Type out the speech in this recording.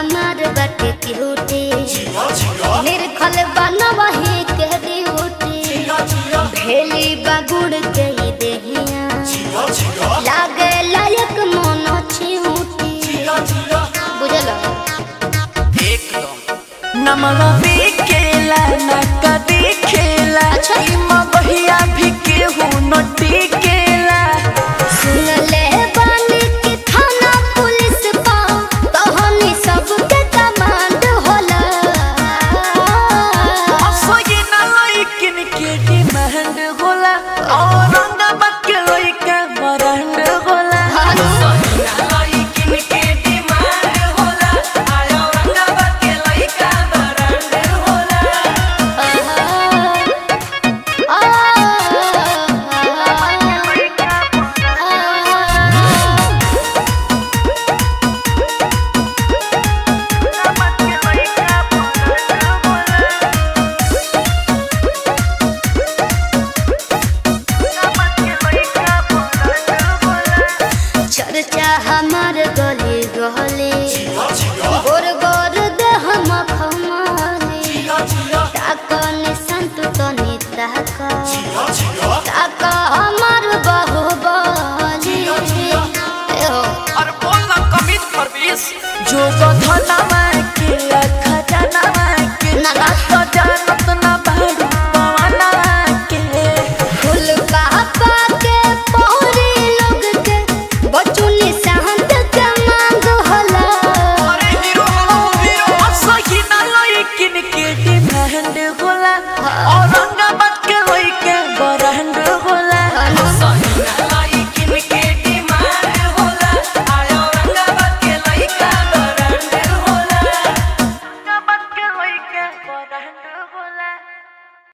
हमार बाटे क्यूटी निर्खल बनवही के ड्यूटी भेली बगुड़ के ही देहिया लागे लायक मोनो छिऊटी बुझल नमवा बिकेला ना कदी खेला अच्छा। इमा बहिया भी केहू न टिकेला सुन ले बानी कि थाना पुलिस पा कहानी सबके कमांड होला असोई ना लइकिन के डिमांड होला और रंगवा के लइका मरंड होला असोई ना लइकिन के डिमांड होला आयो रंगवा के लइका मरंड होला चर्चा हमार गली गली गोर गोर देह मखमली ताकन संत तनी ताक ताक हमार बाहुबली ए हो और बोलना कमित परवेश जो गधनवा के खजानवा के ना, ना। तो जानत ना बारू पवनवा के फूल पापा के पौरी लोग के बचुनी सहंत के मांग होला अरे हीरो हीरो असही ना लइकिन के डिमांड होला और